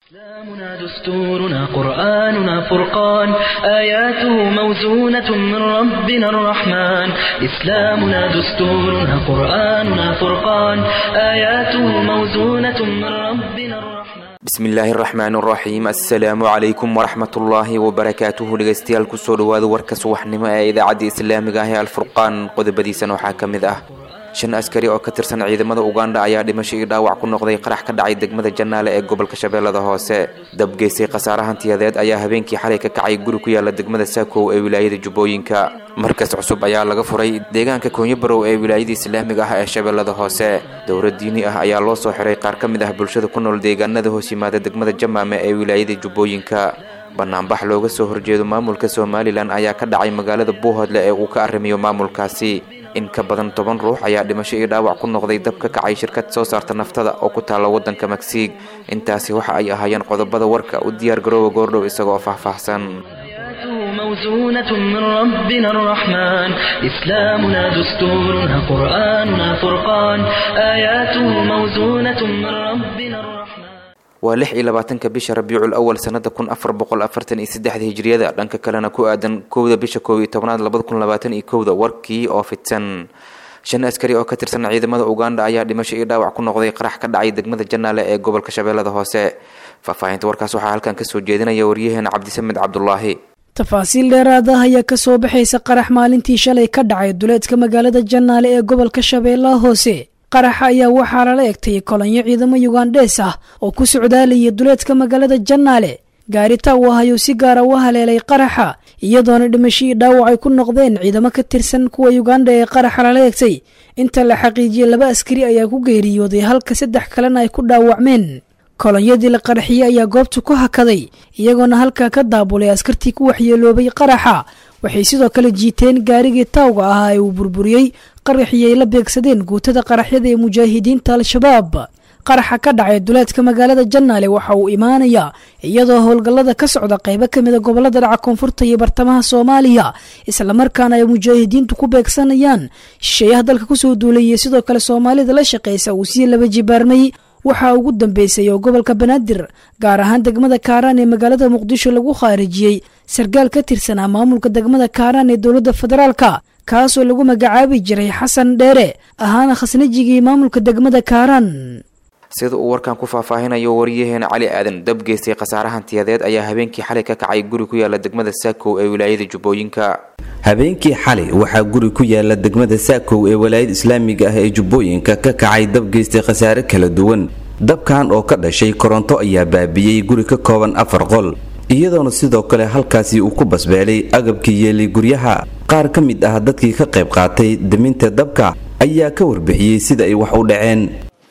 إسلامنا دستورنا قرآننا فرقان آياته موزونة من ربنا الرحمن إسلامنا دستورنا قرآننا فرقان آياته موزونة من ربنا الرحمن bismillaahi araxmaan araxiim assalaamu calaykum waraxmatullaahi wabarakaatuhu dhegeystayaal kusoo dhawaada warka subaxnimo ee idaacadda islaamiga ah ee alfurqaan qodobadiisana waxaa ka mid ah shan askari oo ka tirsan ciidamada ugandha ayaa dhimasho iyo dhaawac ku noqday qarax ka dhacay degmada janaale ee gobolka shabeellada hoose dabgeystay khasaare hantiyadeed ayaa habeenkii xalay ka kacay guri ku yaala degmada saakow ee wilaayada jubbooyinka markas cusub ayaa laga furay deegaanka koonyo barow ee wilaayada islaamiga ah ee shabeellada hoose dowlad diini ah ayaa loo soo xiray qaar ka mid ah bulshada ku nool deegaanada hoos yimaada degmada jamaame ee wilaayada jubbooyinka banaanbax looga soo horjeedo maamulka somalilan ayaa ka dhacay magaalada buuhoodle ee uu ka arrimiyo maamulkaasi in ka badan toban ruux ayaa dhimasho iyo dhaawac ku noqday dab ka kacay shirkad soo saarta naftada oo ku taalla waddanka magsiig intaasi waxa ay ahaayeen qodobada warka u diyaar garooba goordhow isagoo faahfaahsan آياته موزونة من ربنا الرحمن إسلامنا دستورنا قرآننا فرقان آياته موزونة من ربنا الرحمن waa lix iyo labaatanka bisha rabiicul awal sanada kun afar boqol afartan iyo saddexda hijriyada dhanka kalena ku aadan kowda bisha koob iyo tobnaad labada kun labaatan iyo kowda warkii oo fidsan shan askari oo ka tirsan ciidamada ugandha ayaa dhimasho iyo dhaawac ku noqday qarax ka dhacay degmada janaale ee gobolka shabeellada hoose faahfaahinta warkaas waxaa halkan kasoo jeedinaya waryaheena cabdisamed cabdulaahi tafaasiil dheeraad ah ayaa kasoo baxaysa qarax maalintii shalay ka dhacay duleedka magaalada janaale ee gobolka shabeellaha hoose qaraxa ayaa waxaa lala egtay kolonyo ciidamo yugandhees ah oo ku socdaalaya duleedka magaalada janaale gaarita uu ahayuu si gaara u haleelay qaraxa iyadoona dhimashadii dhaawac ay ku noqdeen ciidamo ka tirsan kuwa yugandha ee qaraxa lala egtay inta la xaqiijiyey laba askari ayaa ku geeriyooday halka saddex kalena ay ku dhaawacmeen kolonyadii la qaraxiyey ayaa goobta ku hakaday iyagoona halkaa ka daabulay askartii ku waxyeeloobay qaraxa waxay sidoo kale jiiteen gaarigii taawga ahaa ee uu burburiyey qaraxii ay la beegsadeen guutada qaraxyada ee mujaahidiinta al-shabaab qaraxa ka dhacay duleedka magaalada janaale waxa uu imaanayaa iyadoo howlgallada ka socda qaybo ka mida gobolada dhaca koonfurta iyo bartamaha soomaaliya islamarkaana ay mujaahidiintu ku beegsanayaan shisheeyaha dalka kusoo duulayay sidoo kale soomaalida la shaqaysa uu sii laba jibaarmay waxaa ugu dambeysay oo gobolka banaadir gaar ahaan degmada kaaraan ee magaalada muqdisho lagu khaarijiyey sarkaal ka tirsanaa maamulka degmada kaaraan ee dowladda federaalka kaasoo lagu magacaabi jiray xasan dheere ahaana khasnajigii maamulka degmada kaaraan sida uu warkan ku faahfaahinayo waryaheena cali aadan dab geystay khasaare hantiyadeed ayaa habeenkii xalay ka kacay guri ku yaala degmada saakow ee wilaayada jubbooyinka habeenkii xalay waxaa guri ku yaala degmada saakow ee walaayada islaamiga ah ee jubbooyinka ka kacay dab geystay khasaare kala duwan dabkan oo ka dhashay koronto ayaa baabiyey guri ka kooban afar qol iyadoona sidoo kale halkaasi uu ku basbeelay agabkii yeelay guryaha qaar ka mid ah dadkii ka qayb qaatay daminta dabka ayaa ka warbixiyey sida ay wax u dhaceen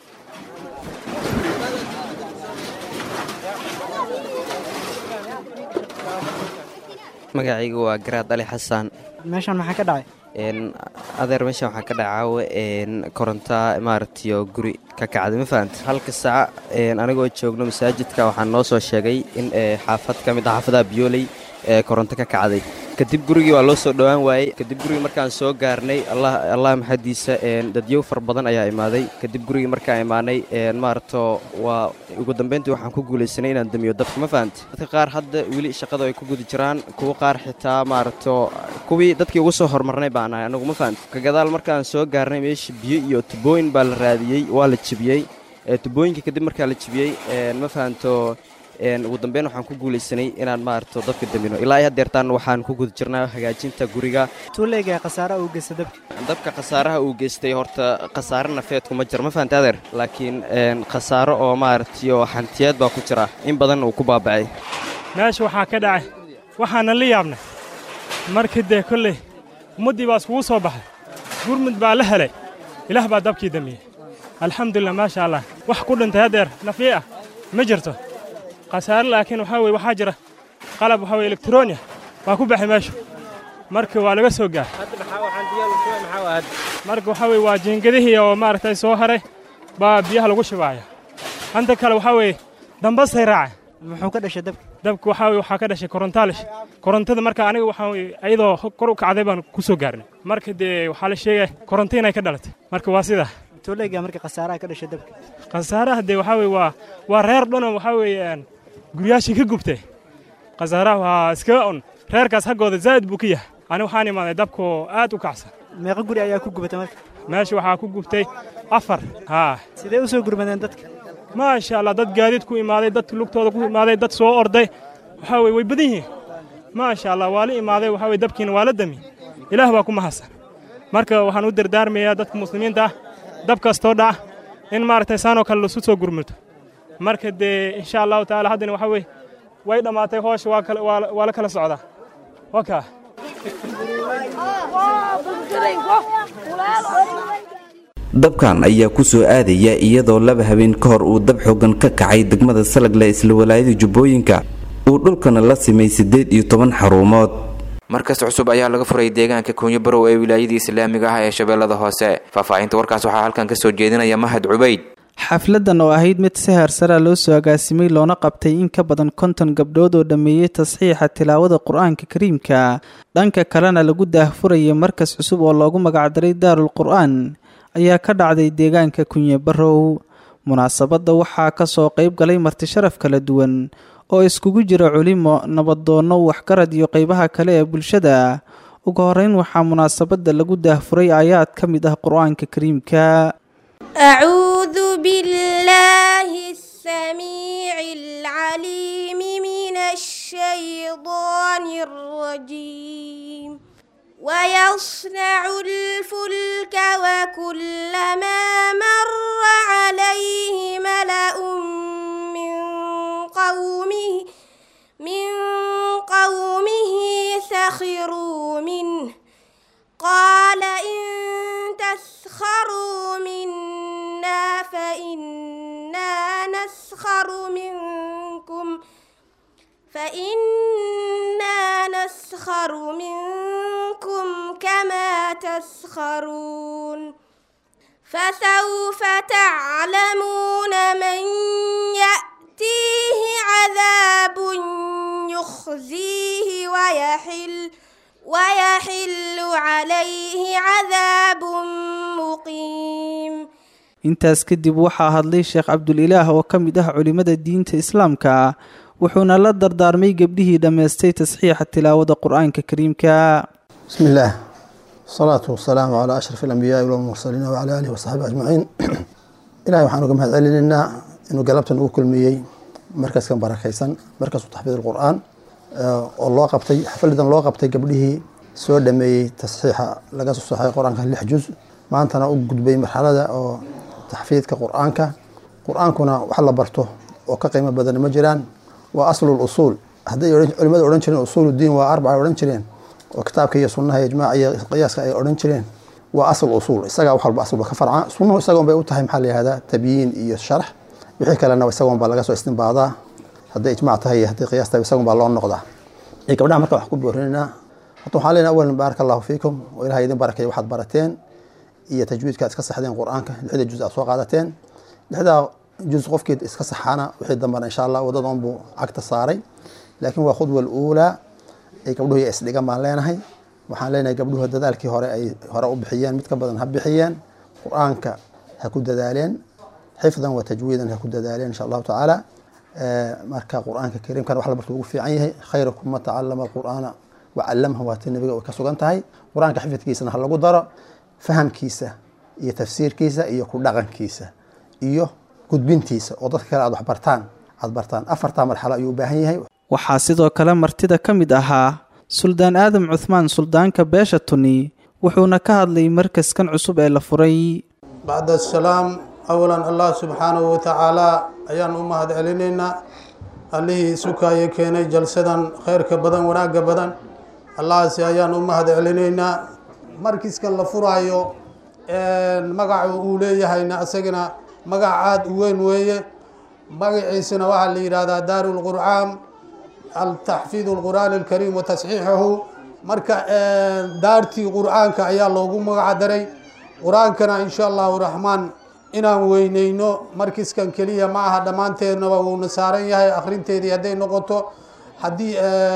magacaygu waa garaad ali xasaan meeshaan maxaa ka dhacay adeer meeshaan waxaa ka dhaca caawa koronta maaragtiyo guri ka kacday ma fahanta halka saac anigoo joogno masaajidka waxaa noo soo sheegay in xaafad ka mid ah xaafadaha biyooley ee koronto ka kacday kadib gurigii waa loo soo dhowaan waayey kadib gurigii markaan soo gaarnay allah maxadiisa dadyow far badan ayaa imaaday kadib gurigii markaan imaanay maaragto waa ugu dambeyntii waxaan ku guulaysanay inaan damiyo dabka ma fahanta dadka qaar hadda weli shaqada ay ku guda jiraan kuwa qaar xitaa maaragto kuwii dadkii ugu soo horumarnay baan ahay anagu ma fahanta ka gadaal markaan soo gaarnay meesha biyo iyo tubooyin baa la raadiyey waa la jebiyey tubooyinka kadib markaa la jebiyey ma fahanto ugu dambeyn waxaan ku guulaysanay inaan maaragto dabka damino ilaa hadeertaan waxaan ku guda jirnaa hagaajinta guriga tuuleega khasaaraha uu geysta dabka dabka khasaaraha uu geystay horta khasaare nafeedku ma jiro ma fahanta adeer laakiin khasaaro oo maaragtiyo hantiyeed baa ku jira in badan uu ku baabacay meesha waxaa ka dhacay waxaana la yaabnay markii dee kolley ummaddii baa iskugu soo baxay gurmud baa la helay ilaah baa dabkii damiyey alxamdulilah maasha allah wax ku dhintay hadeer nafyi ah ma jirto khasaare laakiin waxaa weye waxaa jira qalab waxaa weye elektroniya waa ku baxay meeshu marka waa laga soo gaar marka waxaa weye waa jiingadihii oo maaragtay soo haray baa biyaha lagu shibaaya hanta kale waxaa weeye dambastay raacay muxuu ka dhashay dabka dabka waxaa weye waxaa ka dhashay korontaalish korontada marka aniga waxaa weye ayadoo kor u kacday baan ku soo gaarnay marka dee waxaa la sheegaya koronto inay ka dhalatay marka waa sidaa tuuleega marka khasaaraha ka dhashay dabka khasaaraha dee waxaa weye waa waa reer dhanoo waxaa weeye guryaashii ka gubtay khasaaraha waa iskaga un reerkaas haggooda zaa'id buu ka yahay ani waxaan imaaday dabkoo aad u kacsan meeqa guri ayaa ku gubatay marka meesha waxaa ku gubtay afar haa sidee u soo gurmadeen dadka maasha allah dad gaadiid ku imaaday dad lugtooda ku imaaday dad soo orday waxaa weye way badan yihiin maasha allah waa la imaaday waxaa weye dabkiina waa la dami ilaah baa ku mahadsan marka waxaan u dardaarmayaa dadka muslimiinta ah dab kastoo dhaca in maaragtay saanoo kale lasu soo gurmato marka dee insha allahu tacaala haddana waxaa weye way dhammaatay hoosha waa kala- waa la- waa la kala socdaa wakaa dabkan ayaa ku soo aadaya iyadoo laba habeen ka hor uu dab xoogan ka kacay degmada salagle isla walaayada jubbooyinka uu dhulkana la simay siddeed iyo toban xarumood markas cusub ayaa laga furay deegaanka kuunyo barow ee wilaayadii islaamiga ah ee shabeellada hoose faahfaahinta warkaas waxaa halkan ka soo jeedinaya mahad cubayd xafladan oo ahayd mid si heersara loo soo agaasimay loona qabtay in ka badan konton gabdhood oo dhammeeyey tasxiixa tilaawada qur-aanka kariimka dhanka kalena lagu daahfurayay markas cusub oo loogu magacdaray daarul qur-aan ayaa ka dhacday deegaanka kunye barow munaasabadda waxaa kasoo qeyb galay marti sharaf kala duwan oo iskugu jira culimo nabadoonno waxgarad iyo qeybaha kale ee bulshada ugu horeyn waxaa munaasabadda lagu daahfuray aayaad ka mid ah qur-aanka kariimka أعوذ بالله السميع العليم من الشيطان الرجيم ويصنع الفلك وكلما مر عليه ملأ من قومه من قومه سخروا منه قال إن تسخروا منا فإنا نسخر منكم فإنا نسخر منكم كما تسخرون فسوف تعلمون من يأتيه عذاب يخزيه ويحل ويحل عليه عذاب مقيم intaas kadib waxaa hadlay sheekh cabdulilaah oo ka mid ah culimmada diinta islaamka wuxuuna la dardaarmay gebdhihii dhammaystay tasxiixa tilaawada qur-aanka kariimka بسم الله الصلاة والسلام على أشرف الأنبياء والمرسلين وعلى آله وصحبه أجمعين إلهي waxaan uga mahad celinaynaa inuu galabtan ugu kulmiyey markaskan barakaysan markasu taxfiid الqur'aan oo loo qabtay xafladan loo qabtay gabdhihii soo dhameeyey tasxiixa laga soo saxay qur-aanka lix juz maantana u gudbay marxalada oo taxfiidka qur-aanka qur-aankuna wax la barto oo ka qiimo badan ma jiraan waa aslu usuul hadday odhan- culimmadu odhan jireen usuul diin waa arbaca odhan jireen oo kitaabka iyo sunnaha iyo ijmaaca iyo qiyaaska ay odhan jireen waa asl usuul isagaa wax walba aslba ka farca sunnuhu isagoon bay u tahay maxaa la yihahdaa tabyiin iyo sharax wixii kalena isagoon baa laga soo istinbaadaa hadday ijmaac tahay iyo hadday qiyaas tahay isagoon baa loo noqdaa iyo gabdhaha marka wax ku boorinaynaa horta waxaan leenahay awalan baaraka allahu fiikum oo ilahay idin barakeeya waxaad barateen iyo tajwiidka aad iska saxdeen qur-aanka lixda juz aad soo qaadateen lixdaa juz qofkii iska saxaana wixii dambana insha allah wadadoon buu cagta saaray laakiin waa khudwa aluulaa ay gabdhuhu iyo isdhigan baan leenahay waxaan leenahay gabdhuhu dadaalkii hore ay hore u bixiyeen mid ka badan ha bixiyeen qur-aanka ha ku dadaaleen xifdan wa tajwiidan ha ku dadaaleen insha allahu tacaala marka qur-aanka kariimkan wax la barto ugu fiican yahay khayrakum man tacallama alqur'aana wacallamha waa tii nabiga ay ka sugan tahay qur-aanka xifidkiisana ha lagu daro fahamkiisa iyo tafsiirkiisa iyo ku dhaqankiisa iyo gudbintiisa oo dadka kale aad wax bartaan aad bartaan afartaa marxalo ayuu u baahan yahay waxaa sidoo kale martida ka mid ahaa suldaan aadam cuhmaan suldaanka beesha tuni wuxuuna ka hadlay markaskan cusub ee la furay bacd asalaam awalan allah subxaanahu watacaalaa ayaan u mahad celinaynaa allihii sukaayo keenay jalsadan khayrka badan wanaagga badan allahaasi ayaan u mahad celinaynaa markiskan la furaayo magaca uu leeyahayna isagana magac aada u weyn weeye magaciisana waxaa la yidhaahdaa daaru lqur'aan altaxfiid lqur'aan alkariim wa tasxiixahu marka daartii qur'aanka ayaa loogu magac daray qur-aankana insha allahu raxmaan inaan weyneyno markiskan keliya ma aha dhammaanteednaba wuuna saaran yahay akhrinteedii hadday noqoto haddii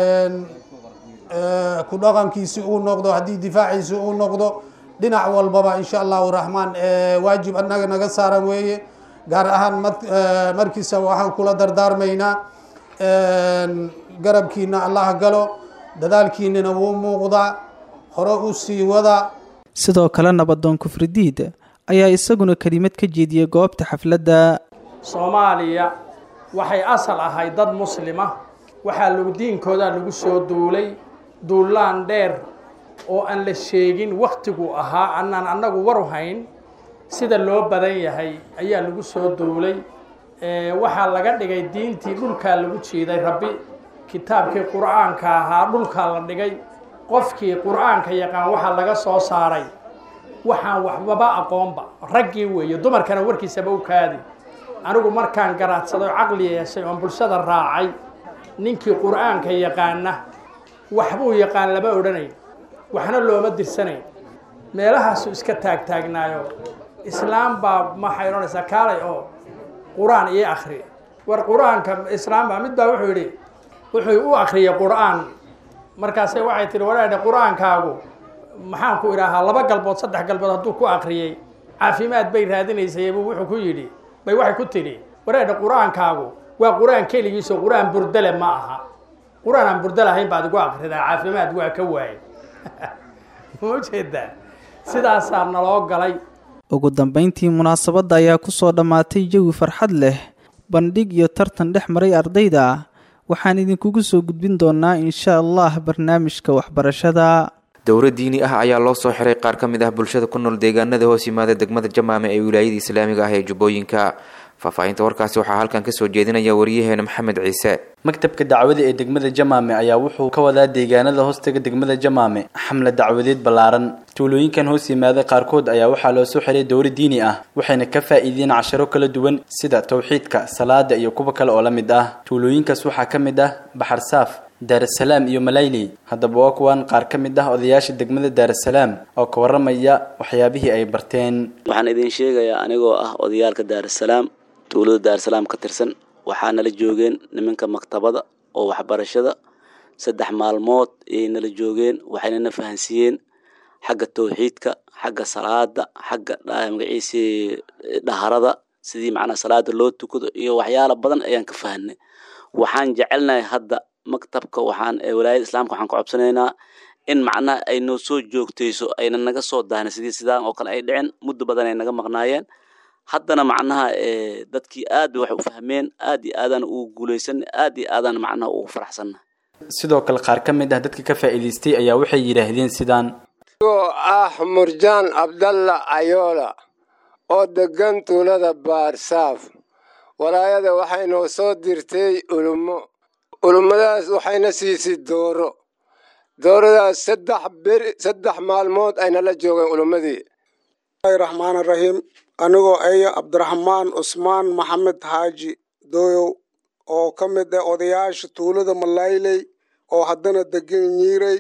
ku dhaqankiisi uu noqdo haddii difaaciisi uu noqdo dhinac walbaba insha allahu raxmaan waajib annaga naga saaran weeye gaar ahaan markiisa waxaan kula dardaarmaynaa garabkiina allah galo dadaalkiinina wuu muuqdaa hore u sii wada sidoo kale nabadoon kufridiid ayaa isaguna kelimad ka jeediyey goobta xafladda soomaaliya waxay asal ahay dad muslima waxaa lagu diinkoodaa lagu soo duulay duullaan dheer oo aan la sheegin wakhtigu ahaa annaan annagu waru hayn sida loo badan yahay ayaa lagu soo duulay waxaa laga dhigay diintii dhulkaa lagu jiiday rabbi kitaabkii qur'aanka ahaa dhulkaa la dhigay qofkii qur'aanka yaqaan waxaa laga soo saaray waxaan waxbaba aqoonba raggii weeye dumarkana warkiisaba u kaadi anigu markaan garaadsaday oo caqli yeeshay oon bulshada raacay ninkii qur'aanka yaqaana waxbuu yaqaan lama odhanayn waxna looma dirsanayn meelahaasu iska taagtaagnaayo islaam baa maxay odhanaysaa kaalay oo qur-aan iyo akhri war qur-aanka islaam baa mid baa wuxuu yidhi wuxuu u akhriyay qur-aan markaase waxay tihi walaadhe qur-aankaagu maxaan ku idhaahaa laba galbood saddex galbood hadduu ku akhriyey caafimaad bay raadinaysay buu wuxuu ku yidhi bay waxay ku tidhi walaadhe qur-aankaagu waa qur-aan keligiiso qur-aan burdale ma aha qur-aan aan burda lahayn baad igu akridaa caafimaad waa ka waayay ma ujeedaa sidaasaa naloo galay ugu dambayntii munaasabadda ayaa ku soo dhammaatay jawi farxad leh bandhig iyo tartan dhex maray ardayda waxaan idinkugu soo gudbin doonaa insha allah barnaamijka waxbarashada dowro diini ah ayaa loo soo xiray qaar ka mid ah bulshada ku nool deegaanada hoos yimaada degmada jamaame ee wilaayada islaamiga ah ee jubbooyinka faahfaahinta warkaasi waxaa halkan kasoo jeedinaya wariyaheena maxamed ciise maktabka dacwada ee degmada jamaame ayaa wuxuu ka wadaa deegaanada hoostaga degmada jamaame xamle dacwadeed ballaaran tuulooyinkan hoos yimaada qaarkood ayaa waxaa loo soo xiray dowro diini ah waxayna ka faa'iideen casharo kala duwan sida towxiidka salaada iyo kuwa kale oo la mid ah tuulooyinkaas waxaa ka mid ah baxar saaf daarasalaam iyo malayli haddaba waa kuwan qaar ka mid ah odayaasha degmada daarasalaam oo ka warramaya waxyaabihii ay barteen waxaan idin sheegayaa anigoo ah odayaalka daarasalaam tuulada daarasalaam ka tirsan waxaa nala joogeen nimanka maktabada oo waxbarashada saddex maalmood ayay nala joogeen waxayna na fahansiiyeen xagga towxiidka xagga salaada xagga magaciisii dhaharada sidii macnaa salaada loo tukado iyo waxyaala badan ayaan ka fahanay waxaan jecelnahay hadda maktabka waxaan walaayada islaamka waxaan ka cobsanaynaa in macnaha ay noo soo joogtayso ayna naga soo daahna sidii sidaan oo kale ay dhicin muddo badan ay naga maqnaayeen haddana macnaha dadkii aad bay wax u fahmeen aad iyo aadaan ugu guulaysan aad iyo aadaan macnaha ugu faraxsanna sidoo kale qaar ka mid ah dadka ka faa'iidaystay ayaa waxay yidhaahdeen sidaan oo ah murjaan cabdalla ayoola oo deggan tuulada baarsaaf walaayada waxay noo soo dirtay ulummo ulummadaas waxayna siisay dooro dooradaas saddex beri saddex maalmood ayna la joogeen ulummadii raxmaan raxiim anigoo aya cabdiraxmaan cusmaan maxamed xaaji dooyow oo ka mid ah odayaasha tuulada malayley oo haddana degan nyiirey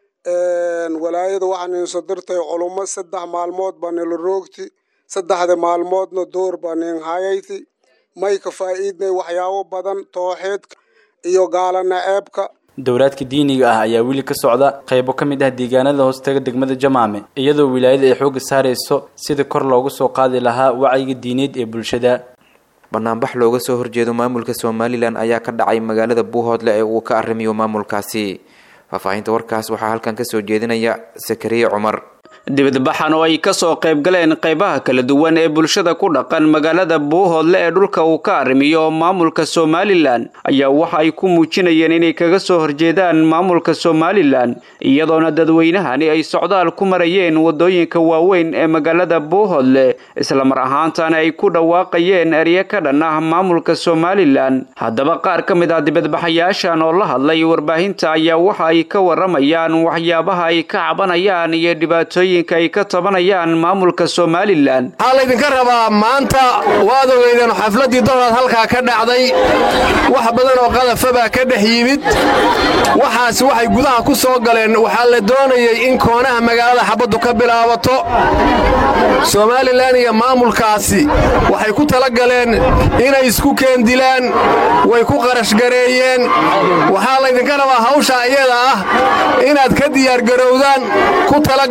walaayada waxaa ninsoo dirtay culummo saddex maalmood baa nila roogti saddexda maalmoodna door baa nin hayayti may ka faa'iidnay waxyaabo badan tooxeedka iyo gaalana ceebka dowlaadka diiniga ah ayaa weli ka socda qaybo ka mid ah deegaanada hoostaga degmada jamaame iyadoo wilaayada ay xoogga saarayso sida kor loogu soo qaadi lahaa wacyiga diineed ee bulshada banaanbax looga soo horjeedo maamulka somalilan ayaa ka dhacay magaalada buuhoodle ee uu ka arrimiyo maamulkaasi faahfaahinta warkaas waxaa halkan kasoo jeedinaya sakariye cumar dibadbaxan oo ay ka soo qayb galeen qaybaha kala duwan ee bulshada ku dhaqan magaalada buuhoodle ee dhulka uu ka arrimiyo maamulka somalilan ayaa waxa ay ku muujinayeen inay kaga soo horjeedaan maamulka somalilan iyadoona dadweynahani ay socdaal ku marayeen waddooyinka waaweyn ee magaalada buuhoodle islamar ahaantana ay ku dhawaaqayeen erye ka dhan ah maamulka somalilan haddaba qaar ka mid ah dibadbaxayaashan oo la hadlay warbaahinta ayaa waxa ay ka waramayaan waxyaabaha ay ka cabanayaan iyo dhibaatooyin ay ka tabanayaan maamulka somalilan waxaa laydinka rabaa maanta waad ogeydeen xafladdii donaad halkaa ka dhacday wax badan oo qadafa baa ka dhex yimid waxaas waxay gudaha ku soo galeen waxaa la doonayey in koonaha magaalada xabaddu ka bilaabato somalilan iyo maamulkaasi waxay ku tala galeen inay isku keendilaan way ku qarashgareeyeen waxaa laydinka rabaa hawsha iyada ah inaad ka diyaargarowdaan ku tala gashaan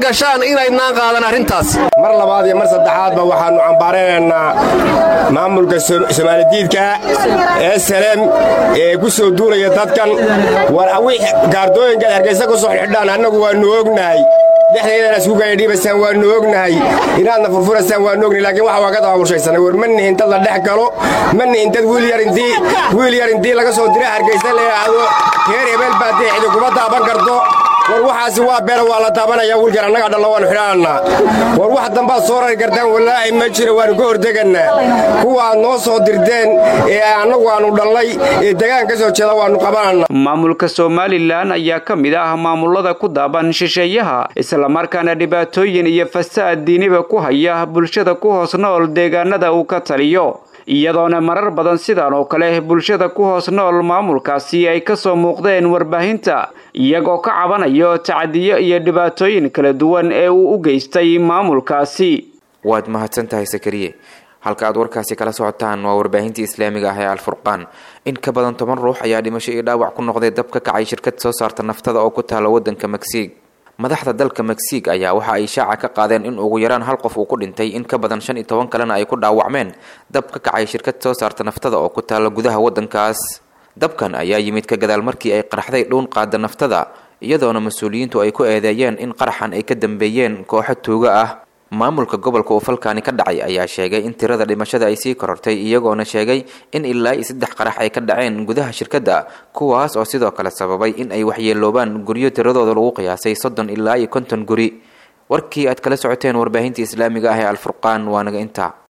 inaydnaan qaadan arrintaas mar labaad iyo mar saddexaadba waxaannu cambaaranaynaa maamulka somaalidiidka ee salem ee ku soo duulaya dadkan war awii gaardooyinkaad hargaysa ku soo xidhaan annagu waannu ognahay dhexdeedana isku gaadhiibasaan waannu ognahay inaadna furfurasaan waannu ognahay laakiin waxa waa ka dabaabulshaysanay war ma nihin dad la dhex galo ma nihin dad wiil yar intii wiil yar intii laga soo dira hargaysa la yidhaahdo reer hebeel baa deexda kuma daaban karto war waxaasi waa beera waa la daabanaya wiilkan annaga dhalla waannu xidhaannaa war wax dambaad soo rari kartaan wallaahi ma jiro waannu ka hortegannaa kuwa aad noo soo dirdeen ee annagu aannu dhallay ee degaan ka soo jeeda waannu qabanannaa maamulka somalilan ayaa ka mid ah maamulada ku daaban shisheeyaha islamarkaana dhibaatooyin iyo fasaad diiniba ku haya bulshada ku hoos nool deegaanada uu ka taliyo iyadoona marar badan sidan oo kale bulshada ku hoos nool maamulkaasi ay ka soo muuqdeen warbaahinta iyagoo ka cabanayo tacadiyo iyo dhibaatooyin kala duwan ee uu u geystay maamulkaasi waad mahadsan tahay sakariye halka aad warkaasi kala socotaan waa warbaahintii islaamiga ah ee alfurqaan in ka badan toban ruux ayaa dhimasho iyo dhaawac ku noqday dab ka kacay shirkad soo saarta naftada oo ku taala waddanka megsiig madaxda dalka megsiig ayaa waxa ay shaaca ka qaadeen in ugu yaraan hal qof uu ku dhintay in ka badan shan iyo toban kalena ay ku dhaawacmeen dab ka kacay shirkad soo saarta naftada oo ku taala gudaha waddankaas dabkan ayaa yimid ka gadaal markii ay qaraxday dhuun qaada naftada iyadoona mas-uuliyiintu ay ku eedeeyeen in qaraxan ay ka dambeeyeen kooxo tuuga ah maamulka gobolka uu falkaani ka dhacay ayaa sheegay in tirada dhimashada ay sii korortay iyagoona sheegay in ilaa iyo saddex qarax ay ka dhaceen gudaha shirkadda kuwaas oo sidoo kale sababay in ay waxyeeloobaan guryo tiradooda lagu qiyaasay soddon ilaa iyo konton guri warkii aad kala socoteen warbaahinta islaamiga ah ee alfurqaan waa naga intaa